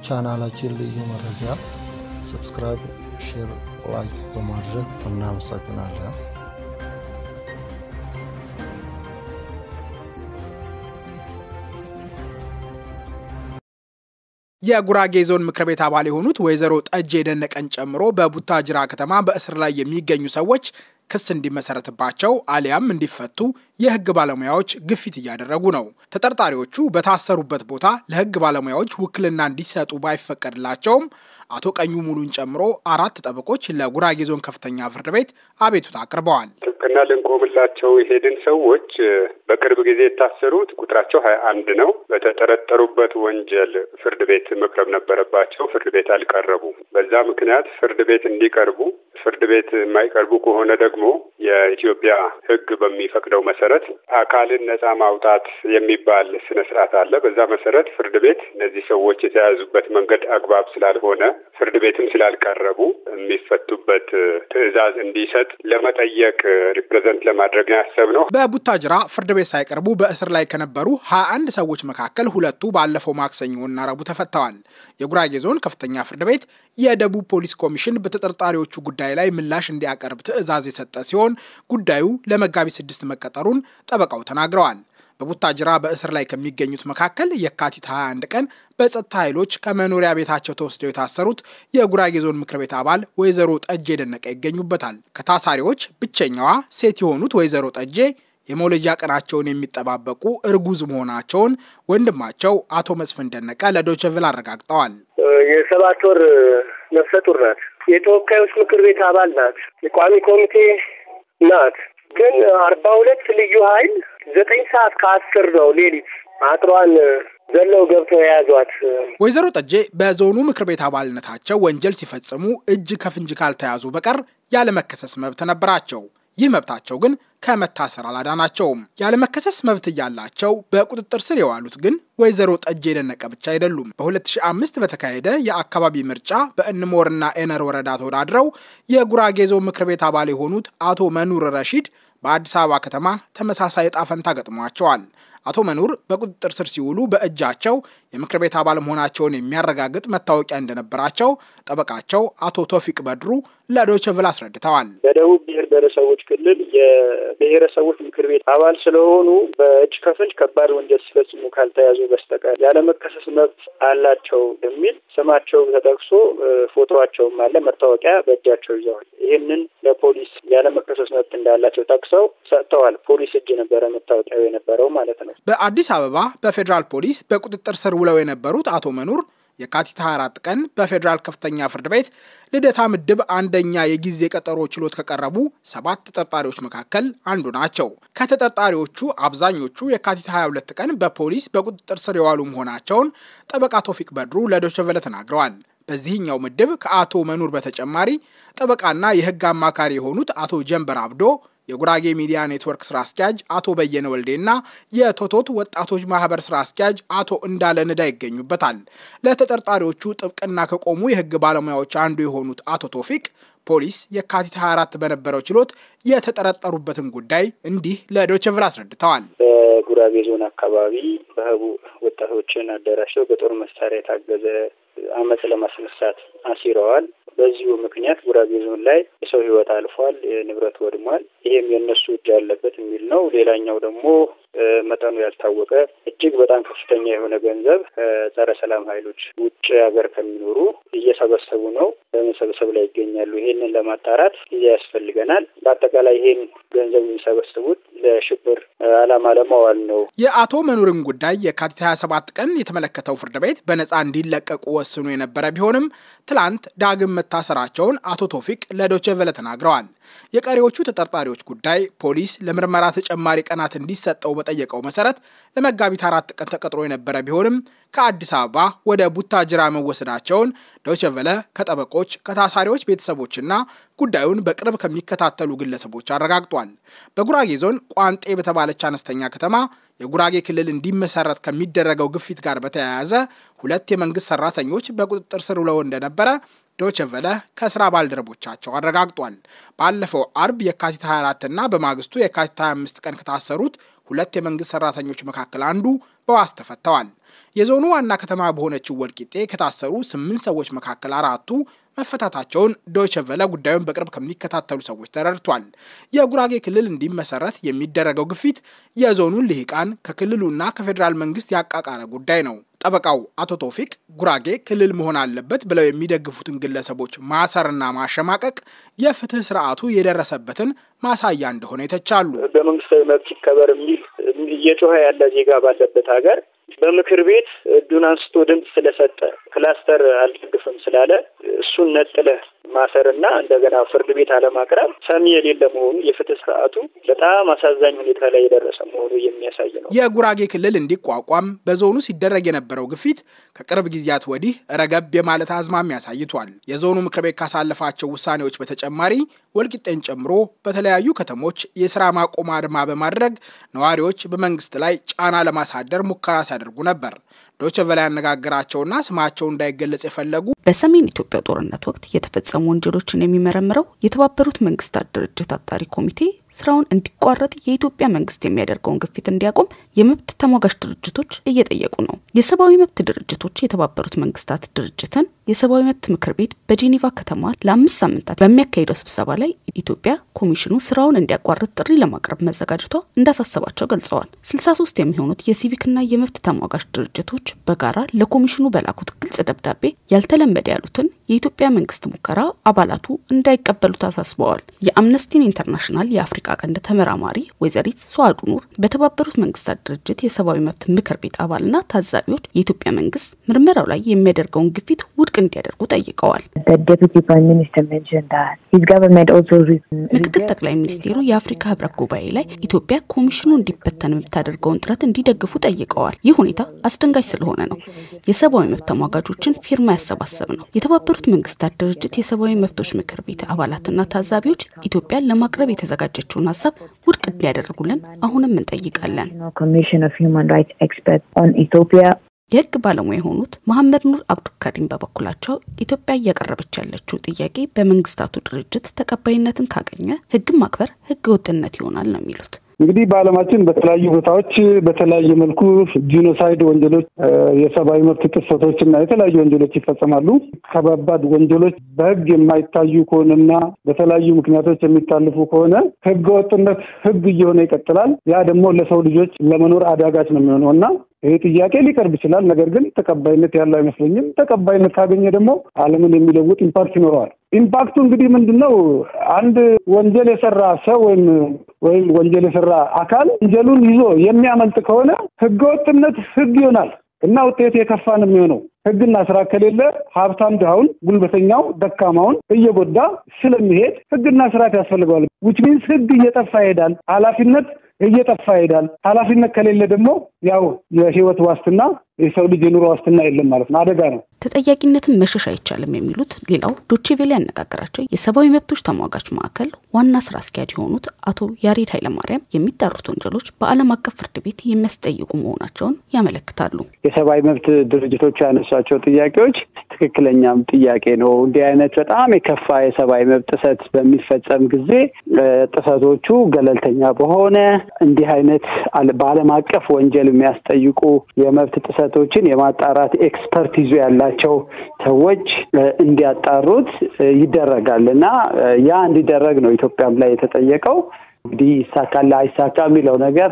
ለቻናላችን ልዩ መረጃ ሰብስክራይብ፣ ሼር፣ ላይክ በማድረግ እናመሰግናለን። የጉራጌ ዞን ምክር ቤት አባል የሆኑት ወይዘሮ ጠጄ ደነቀን ጨምሮ በቡታጅራ ከተማ በእስር ላይ የሚገኙ ሰዎች ክስ እንዲመሰረትባቸው አሊያም እንዲፈቱ የሕግ ባለሙያዎች ግፊት እያደረጉ ነው። ተጠርጣሪዎቹ በታሰሩበት ቦታ ለሕግ ባለሙያዎች ውክልና እንዲሰጡ ባይፈቀድላቸውም አቶ ቀኙ ሙሉን ጨምሮ አራት ጠበቆች ለጉራጌ ዞን ከፍተኛ ፍርድ ቤት አቤቱታ አቅርበዋል። ጥብቅና ልንቆምላቸው የሄድን ሰዎች በቅርብ ጊዜ የታሰሩት ቁጥራቸው ሀያ አንድ ነው። በተጠረጠሩበት ወንጀል ፍርድ ቤት መቅረብ ነበረባቸው። ፍርድ ቤት አልቀረቡም። በዛ ምክንያት ፍርድ ቤት እንዲቀርቡ ፍርድ ቤት የማይቀርቡ ከሆነ ደግሞ የኢትዮጵያ ሕግ በሚፈቅደው መሰረት አካልን ነጻ ማውጣት የሚባል ስነ ስርዓት አለ። በዛ መሰረት ፍርድ ቤት እነዚህ ሰዎች የተያዙበት መንገድ አግባብ ስላልሆነ ፍርድ ቤትም ስላልቀረቡ የሚፈቱበት ትዕዛዝ እንዲሰጥ ለመጠየቅ ሪፕሬዘንት ለማድረግ ያሰብነው። በቡታጅራ ፍርድ ቤት ሳይቀርቡ በእስር ላይ ከነበሩ ሀያ አንድ ሰዎች መካከል ሁለቱ ባለፈው ማክሰኞና ረቡዕ ተፈተዋል። የጉራጌ ዞን ከፍተኛ ፍርድ ቤት የደቡብ ፖሊስ ኮሚሽን በተጠርጣሪዎቹ ጉዳይ ላይ ምላሽ እንዲያቀርብ ትዕዛዝ የሰጠ ሲሆን ጉዳዩ ለመጋቢት ስድስት መቀጠሩን ጠበቃው ተናግረዋል። በቡታጅራ በእስር ላይ ከሚገኙት መካከል የካቲት 21 ቀን በጸጥታ ኃይሎች ከመኖሪያ ቤታቸው ተወስደው የታሰሩት የጉራጌ ዞን ምክር ቤት አባል ወይዘሮ ጠጄ ደነቀ ይገኙበታል። ከታሳሪዎች ብቸኛዋ ሴት የሆኑት ወይዘሮ ጠጄ የመውለጃ ቀናቸውን የሚጠባበቁ እርጉዝ መሆናቸውን ወንድማቸው አቶ መስፍን ደነቀ ለዶይቼ ቬለ አረጋግጠዋል። የሰባት ወር ነፍሰ ጡር ናት። የተወካዮች ምክር ቤት አባል ናት። የቋሚ ኮሚቴ ናት። ግን አርባ ሁለት ልዩ ኃይል ዘጠኝ ሰዓት ከአስር ነው ሌሊት አጥሯን ዘለው ገብተው የያዟት። ወይዘሮ ጠጄ በዞኑ ምክር ቤት አባልነታቸው ወንጀል ሲፈጽሙ እጅ ከፍንጅ ካልተያዙ በቀር ያለመከሰስ መብት ነበራቸው። ይህ መብታቸው ግን ከመታሰር አላዳናቸውም። ያለመከሰስ መብት እያላቸው በቁጥጥር ስር የዋሉት ግን ወይዘሮ ጠጄ ደነቀ ብቻ አይደሉም። በ2005 በተካሄደ የአካባቢ ምርጫ በእንሞርና ኤነር ወረዳ ተወዳድረው የጉራጌ ዞን ምክር ቤት አባል የሆኑት አቶ መኑር ረሺድ በአዲስ አበባ ከተማ ተመሳሳይ ዕጣ ፈንታ ገጥሟቸዋል። አቶ መኑር በቁጥጥር ስር ሲውሉ በእጃቸው የምክር ቤት አባል መሆናቸውን የሚያረጋግጥ መታወቂያ እንደነበራቸው ጠበቃቸው አቶ ቶፊቅ በድሩ ለዶይቼ ቬለ አስረድተዋል። በደቡብ ብሔር ብሔረሰቦች ክልል የብሔረሰቦች ምክር ቤት አባል ስለሆኑ በእጅ ከፍንጅ ከባድ ወንጀል ሲፈጽሙ ካልተያዙ በስተቀር ያለመከሰስ መብት አላቸው የሚል ስማቸው ተጠቅሶ ፎቶቸውም አለ፣ መታወቂያ በእጃቸው ይዘዋል። ይህንን ለፖሊስ ያለመከሰስ መብት እንዳላቸው ጠቅሰው ሰጥተዋል። ፖሊስ እጅ ነበረ መታወቂያው የነበረው ማለት ነው። በአዲስ አበባ በፌዴራል ፖሊስ በቁጥጥር ስር ውለው የነበሩት አቶ መኑር የካቲት 24 ቀን በፌዴራል ከፍተኛ ፍርድ ቤት ልደታ ምድብ አንደኛ የጊዜ ቀጠሮ ችሎት ከቀረቡ ሰባት ተጠርጣሪዎች መካከል አንዱ ናቸው። ከተጠርጣሪዎቹ አብዛኞቹ የካቲት 22 ቀን በፖሊስ በቁጥጥር ስር የዋሉ መሆናቸውን ጠበቃ ቶፊቅ በድሩ ለዶይቼ ቬለ ተናግረዋል። በዚህኛው ምድብ ከአቶ መኑር በተጨማሪ ጠበቃና የሕግ አማካሪ የሆኑት አቶ ጀንበር አብዶ የጉራጌ ሚዲያ ኔትወርክ ስራ አስኪያጅ አቶ በየነ ወልዴና የቶቶት ወጣቶች ማህበር ስራ አስኪያጅ አቶ እንዳለ ንዳ ይገኙበታል። ለተጠርጣሪዎቹ ጥብቅና ከቆሙ የህግ ባለሙያዎች አንዱ የሆኑት አቶ ቶፊቅ ፖሊስ የካቲት 24 በነበረው ችሎት የተጠረጠሩበትን ጉዳይ እንዲህ ለዶይቼ ቬለ አስረድተዋል። በጉራጌ ዞን አካባቢ በህቡ ወጣቶችን አደራጅተው በጦር መሳሪያ የታገዘ አመፅ ለማስነሳት አሲረዋል። በዚሁ ምክንያት ጉራጌ ዞን ላይ የሰው ህይወት አልፏል፣ ንብረት ወድሟል። ይሄም የእነሱ እጅ ያለበት የሚል ነው። ሌላኛው ደግሞ መጠኑ ያልታወቀ እጅግ በጣም ከፍተኛ የሆነ ገንዘብ ከጸረ ሰላም ኃይሎች ውጭ ሀገር ከሚኖሩ እየሰበሰቡ ነው፣ በመሰብሰብ ላይ ይገኛሉ። ይሄንን ለማጣራት ጊዜ ያስፈልገናል። በአጠቃላይ ይሄን ገንዘብ የሚሰበስቡት ለሽብር ዓላማ ለማዋል ነው። የአቶ መኑርን ጉዳይ የካቲት 27 ቀን የተመለከተው ፍርድ ቤት በነፃ እንዲለቀቁ ወስኖ የነበረ ቢሆንም ትላንት ዳግም መታሰራቸውን አቶ ቶፊቅ ለዶይቼ ቬለ ተናግረዋል። የቀሪዎቹ ተጠርጣሪዎች ጉዳይ ፖሊስ ለምርመራ ተጨማሪ ቀናት እንዲሰጠው በጠየቀው መሰረት ለመጋቢት አራት ቀን ተቀጥሮ የነበረ ቢሆንም ከአዲስ አበባ ወደ ቡታጅራ መወሰዳቸውን ዶይቼ ቬለ ከጠበቆች ከታሳሪዎች ቤተሰቦችና ጉዳዩን በቅርብ ከሚከታተሉ ግለሰቦች አረጋግጧል። በጉራጌ ዞን ቋንጤ በተባለች አነስተኛ ከተማ የጉራጌ ክልል እንዲመሰረት ከሚደረገው ግፊት ጋር በተያያዘ ሁለት የመንግስት ሰራተኞች በቁጥጥር ስር ውለው እንደነበረ ዶይቼ ቬለ ከስራ ባልደረቦቻቸው አረጋግጧል። ባለፈው አርብ የካቲት 24 እና በማግስቱ የካቲት 25 ቀን ከታሰሩት ሁለት የመንግስት ሰራተኞች መካከል አንዱ በዋስ ተፈተዋል። የዞኑ ዋና ከተማ በሆነችው ወልቂጤ ከታሰሩ ስምንት ሰዎች መካከል አራቱ መፈታታቸውን ዶይቸ ቨለ ጉዳዩን በቅርብ ከሚከታተሉ ሰዎች ተረድቷል። የጉራጌ ክልል እንዲመሰረት የሚደረገው ግፊት የዞኑን ልሂቃን ከክልሉና ከፌዴራል መንግስት ያቃቃረ ጉዳይ ነው። ጠበቃው አቶ ቶፊቅ ጉራጌ ክልል መሆን አለበት ብለው የሚደግፉትን ግለሰቦች ማሰርና ማሸማቀቅ የፍትህ ስርዓቱ የደረሰበትን ማሳያ እንደሆነ ይተቻሉ። በመንግስታዊ መብት ይከበር የሚል እየጮኸ ያለ ዜጋ ባለበት ሀገር በምክር ቤት እጁን አንስቶ ድምፅ ስለሰጠ ክላስተር አልደግፍም ስላለ እሱን ነጥለህ ማሰርና እንደገና ፍርድ ቤት አለማቅረብ ሰሚ የሌለ መሆኑ የፍትህ ስርዓቱ በጣም አሳዛኝ ሁኔታ ላይ የደረሰ መሆኑ የሚያሳይ ነው። የጉራጌ ክልል እንዲቋቋም በዞኑ ሲደረግ የነበረው ግፊት ከቅርብ ጊዜያት ወዲህ ረገብ የማለት አዝማሚያ አሳይቷል። የዞኑ ምክር ቤት ካሳለፋቸው ውሳኔዎች በተጨማሪ ወልቂጤን ጨምሮ በተለያዩ ከተሞች የስራ ማቆም አድማ በማድረግ ነዋሪዎች በመንግስት ላይ ጫና ለማሳደር ሙከራ ሲያደርጉ ነበር። ዶቼ ቬለ ያነጋገራቸውና ስማቸው እንዳይገለጽ የፈለጉ በሰሜን ኢትዮጵያ ጦርነት ወቅት የተፈጸሙ ወንጀሎችን የሚመረምረው የተባበሩት መንግስታት ድርጅት አጣሪ ኮሚቴ ስራውን እንዲቋረጥ የኢትዮጵያ መንግስት የሚያደርገውን ግፊት እንዲያቆም የመብት ተሟጋች ድርጅቶች እየጠየቁ ነው። የሰብአዊ መብት ድርጅቶች የተባበሩት መንግስታት ድርጅትን የሰብአዊ መብት ምክር ቤት በጄኔቫ ከተማ ለአምስት ሳምንታት በሚያካሂደው ስብሰባ ላይ ኢትዮጵያ ኮሚሽኑ ስራውን እንዲያቋርጥ ጥሪ ለማቅረብ መዘጋጀቷ እንዳሳሰባቸው ገልጸዋል። ስልሳ ሶስት የሚሆኑት የሲቪክና የመብት ተሟጋች ድርጅቶች በጋራ ለኮሚሽኑ በላኩት ግልጽ ደብዳቤ ያልተለመደ ያሉትን የኢትዮጵያ መንግስት ሙከራ አባላቱ እንዳይቀበሉት አሳስበዋል። የአምነስቲን ኢንተርናሽናል የአፍሪካ ቀንድ ተመራማሪ ወይዘሪት ሷዱ ኑር በተባበሩት መንግስታት ድርጅት የሰብአዊ መብት ምክር ቤት አባልና ታዛቢዎች የኢትዮጵያ መንግስት ምርመራው ላይ የሚያደርገውን ግፊት ውድቅ እንዲያደርጉ ጠይቀዋል። ምክትል ጠቅላይ ሚኒስቴሩ የአፍሪካ ህብረት ጉባኤ ላይ ኢትዮጵያ ኮሚሽኑ እንዲበተን የምታደርገውን ጥረት እንዲደግፉ ጠይቀዋል። ይህ ሁኔታ አስደንጋጭ ስለሆነ ነው የሰብአዊ መብት ተሟጋቾችን ፊርማ ያሰባሰብ ነው። የተባበሩት መንግስታት ድርጅት የሰብአዊ መብቶች ምክር ቤት አባላትና ታዛቢዎች ኢትዮጵያን ለማቅረብ የተዘጋጀችውን ሀሳብ ውድቅ እንዲያደርጉልን አሁንም እንጠይቃለን። የህግ ባለሙያ የሆኑት መሐመድ ኑር አብዱልካሪም በበኩላቸው ኢትዮጵያ እያቀረበች ያለችው ጥያቄ በመንግስታቱ ድርጅት ተቀባይነትን ካገኘ ህግን ማክበር ህገ ወጥነት ይሆናል ነው የሚሉት። እንግዲህ በዓለማችን በተለያዩ ቦታዎች በተለያየ መልኩ ጂኖሳይድ ወንጀሎች፣ የሰብአዊ መብት ጥሰቶች እና የተለያዩ ወንጀሎች ይፈጸማሉ። ከባባድ ወንጀሎች በህግ የማይታዩ ከሆነና በተለያዩ ምክንያቶች የሚታልፉ ከሆነ ህገ ወጥነት ህግ እየሆነ ይቀጥላል። ያ ደግሞ ለሰው ልጆች ለመኖር አዳጋች ነው የሚሆነው እና ይህ ጥያቄ ሊቀርብ ይችላል። ነገር ግን ተቀባይነት ያለው አይመስለኝም። ተቀባይነት ካገኘ ደግሞ ዓለምን የሚለውጥ ኢምፓክት ይኖረዋል። ኢምፓክቱ እንግዲህ ምንድን ነው? አንድ ወንጀል የሰራ ሰው ወይም ወይም ወንጀል የሰራ አካል ወንጀሉን ይዞ የሚያመልጥ ከሆነ ህገወጥነት ህግ ይሆናል እና ውጤቱ የከፋ ነው የሚሆነው። ህግና ስራ ከሌለ ሀብታም ድሃውን፣ ጉልበተኛው ደካማውን እየጎዳ ስለሚሄድ ህግና ስርዓት ያስፈልገዋል። ዊች ሚንስ ህግ እየጠፋ ይሄዳል። ኃላፊነት እየጠፋ ይሄዳል። ኃላፊነት ከሌለ ደግሞ ያው የህይወት ዋስትና የሰው ልጅ የኑሮ ዋስትና የለም ማለት ነው። አደጋ ነው። ተጠያቂነትን መሸሽ አይቻልም የሚሉት ሌላው ዶቼቬሌ ያነጋገራቸው የሰብአዊ መብቶች ተሟጋች ማዕከል ዋና ስራ አስኪያጅ የሆኑት አቶ ያሬድ ኃይለማርያም የሚጣሩት ወንጀሎች በዓለም አቀፍ ፍርድ ቤት የሚያስጠይቁ መሆናቸውን ያመለክታሉ። የሰብአዊ መብት ድርጅቶች ያነሷቸው ጥያቄዎች ትክክለኛም ጥያቄ ነው። እንዲህ አይነት በጣም የከፋ የሰብአዊ መብት ጥሰት በሚፈጸም ጊዜ ጥሰቶቹ ገለልተኛ በሆነ እንዲህ አይነት በዓለም አቀፍ ወንጀል የሚያስጠይቁ የመብት ጥሰቶችን የማጣራት ኤክስፐርቲዙ ያላቸው ሰዎች እንዲያጣሩት ይደረጋል እና ያ እንዲደረግ ነው ኢትዮጵያም ላይ የተጠየቀው። እንግዲህ ይሳካል አይሳካ የሚለው ነገር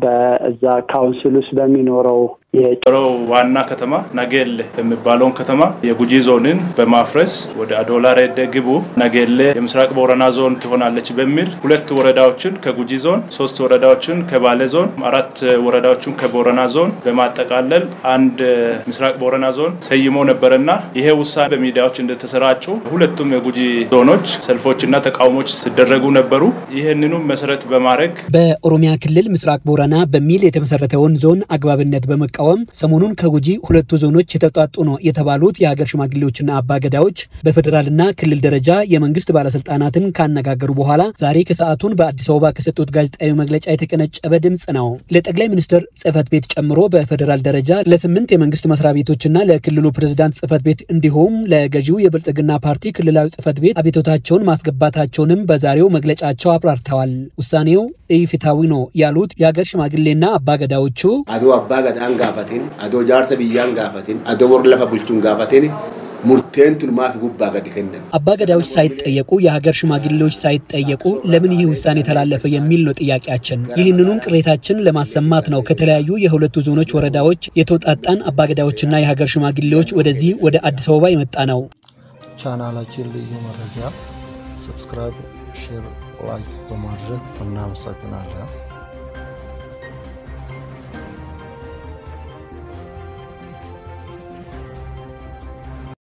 በዛ ካውንስል ውስጥ በሚኖረው የጭሮ ዋና ከተማ ናጌሌ የሚባለውን ከተማ የጉጂ ዞንን በማፍረስ ወደ አዶላ ሬደ ግቡ ናጌሌ የምስራቅ ቦረና ዞን ትሆናለች በሚል ሁለት ወረዳዎችን ከጉጂ ዞን፣ ሶስት ወረዳዎችን ከባሌ ዞን፣ አራት ወረዳዎችን ከቦረና ዞን በማጠቃለል አንድ ምስራቅ ቦረና ዞን ሰይሞ ነበረና ይሄ ውሳኔ በሚዲያዎች እንደተሰራጩ ሁለቱም የጉጂ ዞኖች ሰልፎችና ተቃውሞች ሲደረጉ ነበሩ። ይህንኑም መሰረት በማድረግ በኦሮሚያ ክልል ምስራቅ ቦረና በሚል የተመሰረተውን ዞን አግባብነት በመቃወም ሰሞኑን ከጉጂ ሁለቱ ዞኖች የተውጣጡ ነው የተባሉት የሀገር ሽማግሌዎችና አባገዳዎች በፌዴራልና ክልል ደረጃ የመንግስት ባለስልጣናትን ካነጋገሩ በኋላ ዛሬ ከሰዓቱን በአዲስ አበባ ከሰጡት ጋዜጣዊ መግለጫ የተቀነጨበ ድምፅ ነው። ለጠቅላይ ሚኒስትር ጽህፈት ቤት ጨምሮ በፌዴራል ደረጃ ለስምንት የመንግስት መስሪያ ቤቶችና ለክልሉ ፕሬዝዳንት ጽህፈት ቤት እንዲሁም ለገዢው የብልጽግና ፓርቲ ክልላዊ ጽህፈት ቤት አቤቶታቸውን ማስገባታቸውንም በዛሬው መግለጫቸው አብራርተዋል። ውሳኔው ኢፍትሐዊ ነው ያሉት የሀገር ሽማግሌና አባገዳዎቹ አዱ አባገዳን gaafatin adoo jaarsa biyyaan gaafatin adoo warra lafa bulchuun gaafatin ሙርቴን ቱልማፍ ጉባ ገድ ከነን አባገዳዎች ሳይጠየቁ የሀገር ሽማግሌዎች ሳይጠየቁ ለምን ይህ ውሳኔ ተላለፈ የሚል ነው ጥያቄያችን። ይህንኑን ቅሬታችን ለማሰማት ነው ከተለያዩ የሁለቱ ዞኖች ወረዳዎች የተውጣጣን አባገዳዎችና የሀገር ሽማግሌዎች ወደዚህ ወደ አዲስ አበባ የመጣ ነው። ቻናላችን ልዩ መረጃ ሰብስክራይብ፣ ሼር፣ ላይክ በማድረግ እናመሰግናለን።